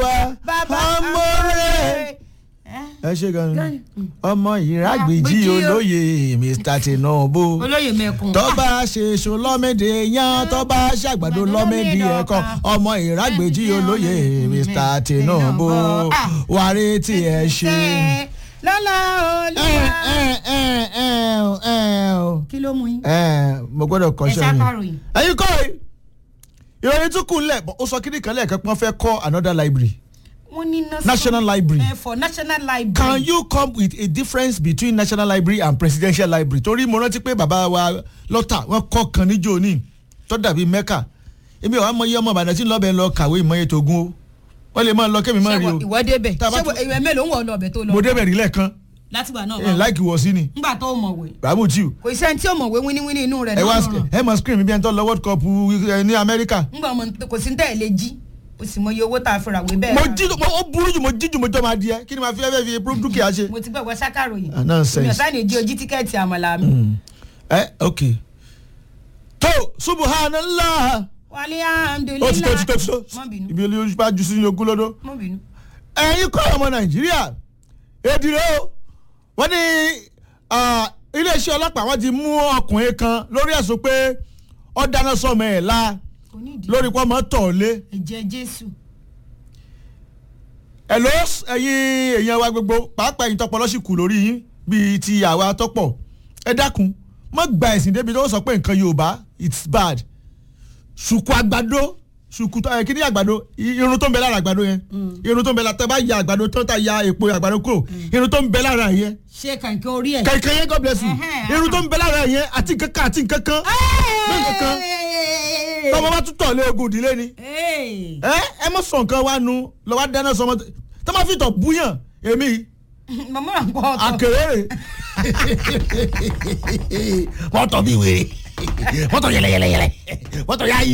olúwa bàbá ọmọ rẹ̀. ẹ ṣe gan ni Gan ni. ọmọ ìrágbèjì Àgbèjì o. olóyè mr tinubu olóyè mẹ́kun. tọ́ba ṣèṣo lọ́mẹdẹ yan tọ́ba ṣàgbàdo lọ́mẹdẹ ẹ̀kọ́ ọmọ ìrágbèjì olóyè mr tinubu wàrí tí ẹ ṣe. lọ́la ẹ olúwa. ẹ ẹ ẹ ẹ o kí ló mú yín. ẹ mo gbọ́dọ̀ ẹ kọ́ṣẹ́ ṣàkàròyìn. mi. ẹyin kọ́ ẹ ìròyìn tún kù ńlẹ̀ ó sọ kíní kan lẹ́ẹ̀kan pọ́n fẹ́ kọ́ another library wọ́n ní National Library. Eh, for national library. can you come with a difference between national library and presidential library torí mo rántí pé bàbá wa lọ́tà wọ́n kọ́ kan níjó ní tó dàbí mẹ́kà èmi ò wá mọ iye ọmọ ìbàdàn tí ń lọ́bẹ̀ lọ kàwé ìmọ̀ye tógun o wọ́n lè máa lọ kémi máa rí o ṣé ìwọ débẹ̀ Tá a bá ṣé tún- ìwé mélòó ń wọ̀ lọ ọbẹ̀ tó lọ. mo débẹ̀ rí lẹ́ẹ̀kan látìgbà náà ẹ̀ wà. láìkì wọ̀ sí ni ńgbà tó mọ̀wé. bàbá tí o kò sí ẹni tí ó mọ̀wé wíníwíní inú rẹ̀ ẹ wá náà ràn. ẹ mọ screen mi bí ẹni tó lọ world cup ẹ, ní amẹ́ríkà ńgbà ọmọ kò sí ní tẹ̀ lé jí o sì mọ iye owó tá a fi ràwé bẹ́ẹ̀. mo rà. jí mo ó burú jù mo jí jù mo jọ máa di ẹ kí ni màá fi ẹ fẹ́ fi proof dúkìá ṣe. mo ti gbẹ̀wọ́ ṣàkàròyìn. Ah, nonsense. mi ò sáà ní jí ojí tíkẹ́ẹ̀tì àmàlà mi. ẹ ok tó subhanallah wálé ó ti tó ti tó ti tó mọ́ bínú ibi olóyún bá ju sí ogún lọ́dọ̀. mọ́ bínú. ẹ̀yin kọ́ ọmọ nàìjíríà èdìrẹ́ o wọ́n ní ah, iléeṣẹ́ ọlọ́pàá wọ́n ti mú ọkùnrin kan lórí ẹ̀sùn pé ó dáná sọmọ ẹ̀ la kò ní ìdí. lórí pọ́ mọ́ tọ̀ lé ẹ̀jẹ̀ jésù. ẹ̀ ló ẹ̀yin èèyàn wa gbogbo pàápàá ẹ̀yin tọpọ lọ́sìkù lórí yín bíi ti àwa tọpọ̀ ẹ dákun mọ́ gba ẹ̀sìn débi tó sọ pé nǹkan yorùbá it's bad ṣùkú àgbàdo ṣùkú ẹ kí ni àgbàdo i- irun tó ń bẹ lára àgbàdo yẹn irun tó ń bẹ lára tẹ bá ya àgbàdo tó ń ta ya èpo àgbàdo kúrò irun tó ń bẹ lára yẹn ṣé kàǹkẹ́ orí ẹ̀. kẹ̀kẹ́ yẹn god bless you Ẹhẹ́. irun tó ń bẹ lára yẹn àti nǹkankan àti nǹkankan nǹkankan tọmọ bá tún tọ̀ lé ogun ìdílé ni Hey. ẹ ẹ mọ sọ nǹkan wa nu lọ́wọ́ dáná sọmọ tọ́ máa fi tọ̀ búyàn èmi màmá rà ń pọ̀ ọ̀tọ̀. àkèrèrè wọ́n tọ̀ bí wèrè wọ́n tọ̀ yẹlẹyẹlẹyẹlẹ wọ́n tọ̀ yáyù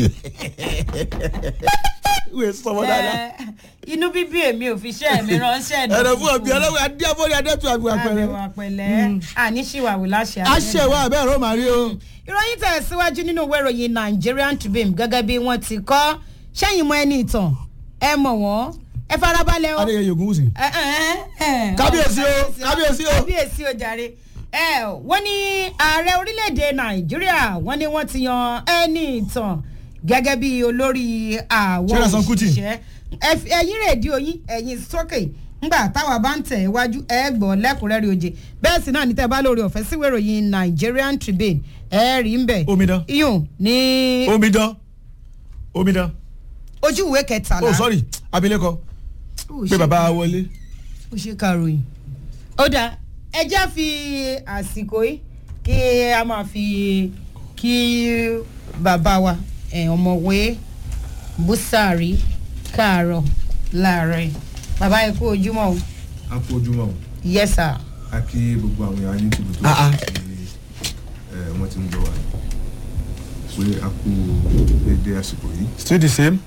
wèé sọmọ dáadáa Eh, inú bíbí èmi ò fi ṣẹ́ mi ránṣẹ́ ẹ̀rọ fún ọ̀bí ọlọ́wọ́ adíyàbọ̀rí adẹ́tù àbí àpẹẹrẹ àbẹ̀wò àpẹ̀lẹ́ àní ṣìwàwù láṣẹ àṣẹ wa abẹ́ ẹ̀rọ màrí o ìròyìn tẹ̀síwájú nínú ìwé ìròyìn Nigerian Tribune gẹ́gẹ́ bí wọ́n ti kọ́ sẹ́yìn mọ́ ẹni ìtàn ẹ mọ̀ wọ́n ẹ farabalẹ̀ o. adéyẹ yògùn wùsì Ẹ, ẹ, ẹ, ẹ. Kábíyèsí o, kábíyèsí o. kábíyèsí o jàre ẹ wọ́n ní ààrẹ orílẹ̀-èdè nàìjíríà wọ́n ní wọ́n ti yan ẹni ìtàn gẹ́gẹ́ bí olórí àwọn Ṣé Rasan Kuti? òṣìṣẹ́ Ẹ fi- ẹ̀yin rédíò yín ẹ̀yin sókè ńgbà táwa bá ń tẹ̀ iwájú ẹ gbọ́ lẹ́kùnrẹ́rẹ́ oje bẹ́ẹ̀ sì náà ní tẹ́ bá lórí ọ̀fẹ́ síwèé ìròyìn Nigerian Tribune ẹ rí ń bẹ̀ Omidan. iyùn ní omidan omidan ojú ìwé kẹtàlá oh sorry abilékọ Ó pé ṣe bàbá wọlé ó ṣe kàròyìn. ó dáa ẹjẹ́ fi àsìkò yìí kí a máa fi kí bàbá wa ẹ̀, ọ̀mọ̀wé búsàárì káàárọ̀ láàárọ̀ yìí bàbá yẹn kú ojúmọ́ o a kú ojúmọ́ o yes sir. a kí gbogbo àwọn èèyàn ní tìbútò Ah, ah. wọ́n ti ń gbọ́ wa pé a kú dédé àsìkò yìí. still the same.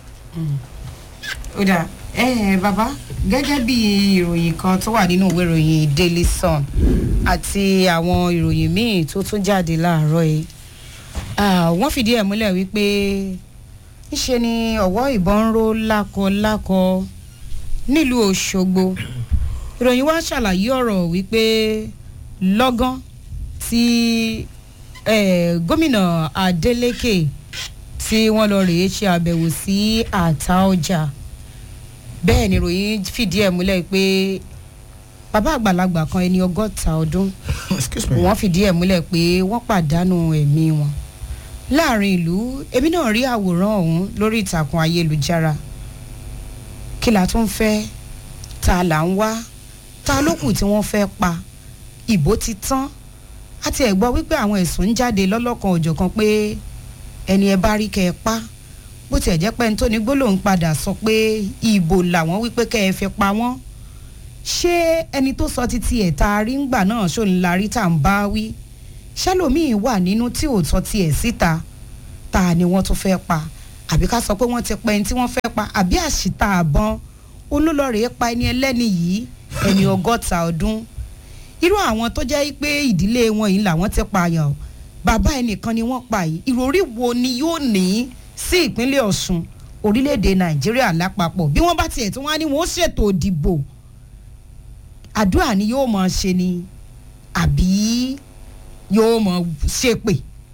ó dáa ẹ ẹ bàbá gẹ́gẹ́ bí ìròyìn kan tó wà nínú ìwé ìròyìn Daily Sun àti àwọn ìròyìn míì tó tún jáde láàárọ̀ yìí Ah, wọ́n fìdí ẹ̀ múlẹ̀ wípé ńṣe ni ọ̀wọ́ ìbọn ń ró lákọlákọ nílùú Òṣogbo ìròyìn wa ṣàlàyé ọ̀rọ̀ wípé lọ́gán tí eh, gómìnà Adeleke tí wọ́n lọ rèé ṣe àbẹ̀wò sí àtà ọjà bẹ́ẹ̀ ni ìròyìn fìdí ẹ̀ múlẹ̀ pé bàbá àgbàlagbà kan ẹni ọgọ́ta ọdún excuse me. wọ́n fìdí ẹ̀ múlẹ̀ pé wọ́n pàdánù ẹ̀mí wọn láàrin ìlú èmi náà rí àwòrán ọ̀hún lórí ìtàkùn ayélujára kí la tún fẹ́ ta là ń wá ta ló kù tí wọ́n fẹ́ pa ìbò ti tán àti ẹ̀ gbọ́ wípé àwọn ẹ̀sùn ń jáde lọ́lọ́kan òjọ̀kan pé ẹni ẹ bá rí kẹ́ ẹ pa bó tiẹ̀ jẹ́ pé ẹni tó ní gbólóhùn padà sọ pé ìbò làwọn wípé kẹ́ ẹ fi pa wọ́n ṣé ẹni tó sọ títí ẹ̀ tá a rí ń gbà náà ṣó ń larí tá à ń bá wí ṣẹlòmíín wà nínú tí ò tọ́ tiẹ̀ síta ta ni wọ́n tún fẹ́ pa àbí ká sọ pé wọ́n ti pa ẹni tí wọ́n fẹ́ pa àbí àṣìta àbọn olólọ́rẹ̀ẹ́ pa ẹni ẹlẹ́ni yìí ẹni ọgọ́ta ọdún irú àwọn tó jẹ́ pé ìdílé wọn yìí làwọn ti pààyàn o bàbá ẹnìkan ni wọ́n pa yìí ìròrí wo ni yóò ní sí ìpínlẹ̀ Ọ̀ṣun orílẹ̀-èdè nàìjíríà lápapọ̀ bí wọ́n bá tiẹ̀ tí wọ́n á ní wọ́n ṣètò ìdìbò àdúrà ni yóò máa ṣe ni àbí yóò máa ṣépè.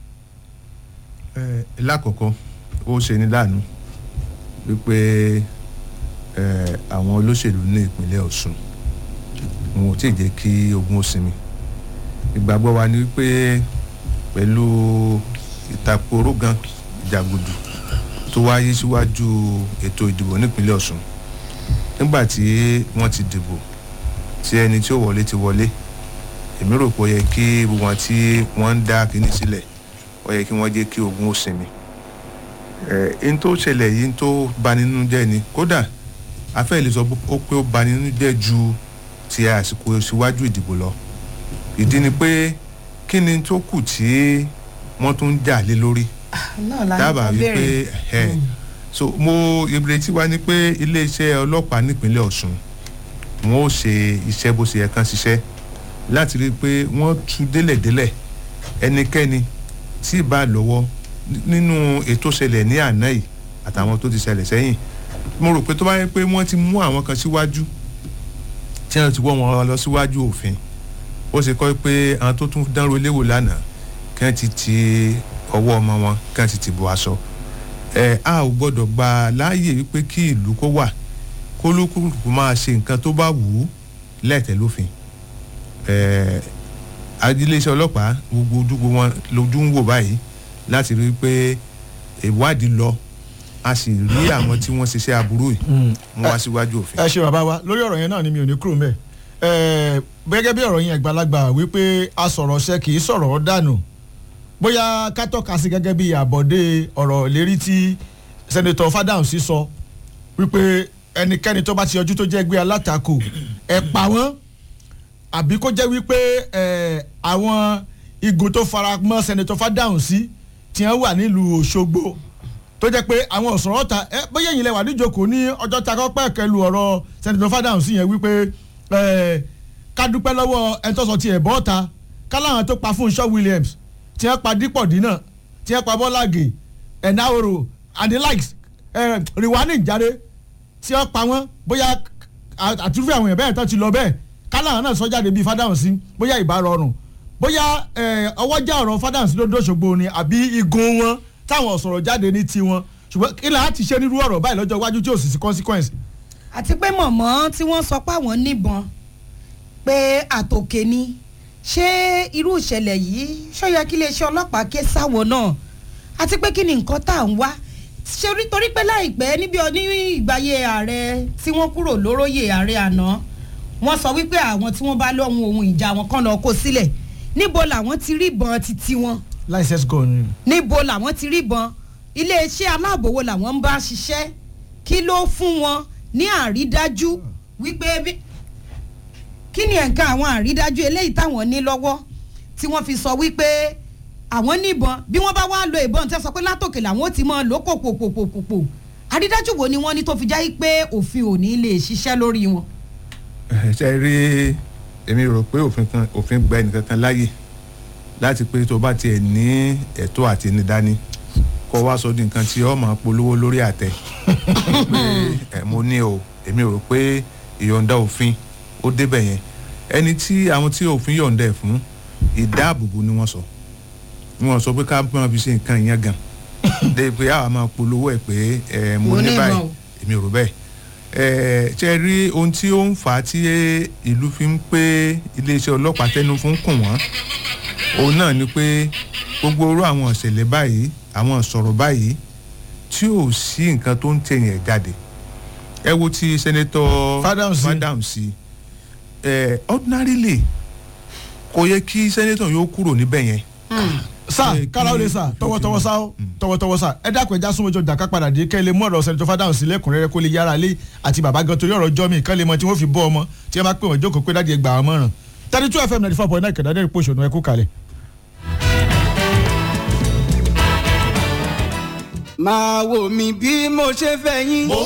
ẹ lákọ̀ọ́kọ́ ó ṣe ní láàánú wípé ẹ àwọn olóṣèlú ní ìpínlẹ̀ Ọ̀ṣun wọn ò tí ì jẹ́ kí ogun ó sinmi ìgbàgbọ́ wa ni wípé pẹ̀lú ìtàkùrọ̀ gan ìjàgùdù tó wáyé síwájú ètò ìdìbò nípínlẹ̀ Ọ̀ṣun nígbà tí wọ́n ti dìbò tí ẹni tí ó wọlé ti wọlé èmi rò pé ó yẹ kí gbogbo wọn tí wọ́n ń dá kinní sílẹ̀ ó yẹ kí wọ́n jẹ́ kí ogun ó sinmi ẹ̀ n tó ṣẹlẹ̀ yìí n tó bani nínú jẹ́ ni kódà afẹ́ lè sọ ó pé ó bani nínú jẹ́ ju ti àsìkò síwájú ìdìbò lọ ìdí ni pé kí ni tó kù tí wọ́n tún ń jà lé lórí náà la dábàá ní kó wípé bẹ̀rẹ̀. ẹ̀ so mo ìrètí wa ni pé iléeṣẹ́ ọlọ́pàá nípínlẹ̀ Ọ̀ṣun wọn ó ṣe iṣẹ́ bó ṣe yẹ kán ṣiṣẹ́ láti rí i pé wọ́n tú délẹ̀délẹ̀ ẹnikẹ́ni tí ì bá lọ́wọ́ nínú ètò ṣẹlẹ̀ ní àná yìí àtàwọn tó ti ṣẹlẹ̀ sẹ́yìn mo rò pé tó bá yẹ pé wọ́n ti mú àwọn kan síwájú tí wọ́n ti wọ́ wọn lọ síwájú òfin ó ṣe kọ́ pé àwọn tó tún dánrò léwò lánàá kí wọ́n ti ti ọwọ́ ọmọ wọn kí wọ́n ti ti bọ́ aṣọ ẹ a ò gbọ́dọ̀ gba láàyè wípé kí ìlú kó wà kó lókùnkùn máa ṣe nǹkan tó bá wù ú lẹ́tẹ̀ lófin ẹ ajíléeṣẹ́ ọlọ́pàá gbogbo ojúgbò wọn lójú ń wò báyìí láti rí i pé ìwádìí lọ a sì rí àwọn tí wọ́n ṣiṣẹ́ aburú yìí mú wá síwájú òfin. ẹ ṣe bàbá wa lórí ọ̀rọ̀ yẹn náà ni mi ò ní kúrò mbẹ̀ ẹ gẹ́gẹ́ bí ọ̀rọ̀ yẹn àgbàlagbà wípé a sọ̀rọ̀ ṣe kì í sọ̀rọ̀ dànù bóyá ká tọ́ka sí gẹ́gẹ́ bí àbọ̀dé ọ̀rọ̀ lérí tí sẹ́nitọ̀ Fádáhùnsí sọ wípé ẹnikẹ́ni tó bá ti yọjú tó jẹ́ ẹgbẹ́ alátakò ẹ̀ pa wọ́n àbí kó jẹ́ wípé ẹ̀ àwọn igun tó fara mọ́ sẹ́nitọ̀ Fádáhùnsí tí wọ́n wà nílùú Òṣogbo tó jẹ́ pé àwọn ọ̀sọ̀rọ̀ ta ẹ bóyá ẹ̀yin lẹ wà níjókòó ní ọjọ́ ta kọ́pẹ́ kẹlu ọ̀rọ̀ sẹ́nitọ̀ Fádáhùnsí yẹn wípé ẹ̀ ká dúpẹ́ lọ́wọ́ ẹni tó sọ tiẹ̀ bọ́ ta káláwọn tó pa fún Shaw Williams tí wọ́n pa dípọ̀ dínà tí wọ́n pa bọ́lágè ẹ̀náwòrò and the likes ẹ̀ rìwánì jáde tí wọ́n pa wọ́n bóyá àtúrúfẹ́ àwọn èèyàn bẹ́ẹ̀ tó ti lọ bẹ́ẹ̀ káláwọn náà sọ jáde bíi Fádáhùnsí bóyá ìbá rọrùn bóyá ọwọ́ já ọ̀rọ̀ Fádáhùnsí ló dóṣogbo ni àbí igun wọn táwọn sọ̀rọ̀ jáde ní tiwọn ṣùgbọ́n kí là á ti ṣe nírú ọ̀rọ̀ báyìí lọ́jọ́ iwájú tí ò sì sí consequence. àti pé mọ̀mọ́ tí wọ́n sọ pé àwọn níbọn pé àtòkè ni ṣé irú ìṣẹ̀lẹ̀ yìí ṣó yẹ kí iléeṣẹ́ ọlọ́pàá ké sáwọn náà àti pé kí ni nǹkan tá à ń wá ṣe rí torí pé láìpẹ́ níbi ní ìgbàyé ààrẹ tí wọ́n kúrò lóróyè ààrẹ àná wọ́n sọ wípé àwọn tí wọ́n bá lọ́hùn ohun ìjà wọn kàn lọ kó sílẹ̀ níbo làwọn ti rí ìbọn títí wọn license gun ni. níbo làwọn ti rí ìbọn iléeṣẹ́ aláàbò wo làwọn ń bá ṣiṣẹ́ kí ló fún wọn ní àrídájú wípé bí- kí ni nǹkan àwọn àrídájú eléyìí táwọn ní lọ́wọ́ tí wọ́n fi sọ wípé àwọn níbọn bí wọ́n bá wá lo ìbọn tí wọ́n sọ pé látòkè làwọn ó ti mọ́ lò pòpòpòpòpò àrídájú wo ni wọ́n ní tó fi jáì pé òfin ò ní lè ṣiṣẹ́ lórí wọn. ẹ ṣe rí èmi rò pé òfin kan òfin gba ẹnìkan kan láàyè láti pé tó bá tiẹ̀ ní ẹ̀tọ́ àti ní dání kó wá sọ di nǹkan tí ó máa polówó lórí àtẹ pé ẹ mo ní o èmi rò pé ìyọ̀ǹda òfin ó débẹ̀ yẹn ẹni tí àwọn tí òfin yọ̀ǹda ẹ̀ fún ìdáàbòbò ni wọ́n sọ ni wọ́n sọ pé ká máa fi ṣe nǹkan yẹn gan dé pé àwa máa polówó ẹ̀ pé ẹ mo Mo ní ní báyìí ìmọ̀ o. èmi rò bẹ́ẹ̀ ẹ ṣe rí ohun tí ó ń fà á tí ìlú fi ń pé iléeṣẹ́ ọlọ́pàá tẹnu fún kùn wọ́n òun náà ni pé gbogbo orú àwọn ìṣẹ̀lẹ̀ báyìí àwọn ìsọ̀rọ̀ báyìí tí ò sí nǹkan tó ń tẹ̀yìn ẹ̀ jáde ẹ wo ti sẹ́nẹ́tọ̀ Fádáhùnsí. Fádáhùnsí ẹ ordinarily kò yẹ kí sẹ́nẹ́tọ̀ yóò kúrò níbẹ̀ yẹn sá Ẹ, kára ó lè sá kí- tọwọ́tọwọ́ sá ó tọwọ́tọwọ́ sá ẹ dákun ẹja súnmọ́jọ dàka padà dé kẹ́ ẹ lè mú ọ̀rọ̀ sẹ́ni tó Fádáhùnsí lẹ́kùnrẹ́rẹ́ kó lè yára lé àti bàbá gan torí ọ̀rọ̀ jọ́mi kán lè mọ tí wọ́n fi bọ́ ọmọ tí wọ́n bá pè wọ́n jókòó pé dáàdi ẹ gbà wọ́n mọ̀ràn thirty two fm ninety four point nine kẹ̀dá pòṣónú ẹ kú kalẹ̀. máa wò mí bí mo ṣe fẹ́ yín.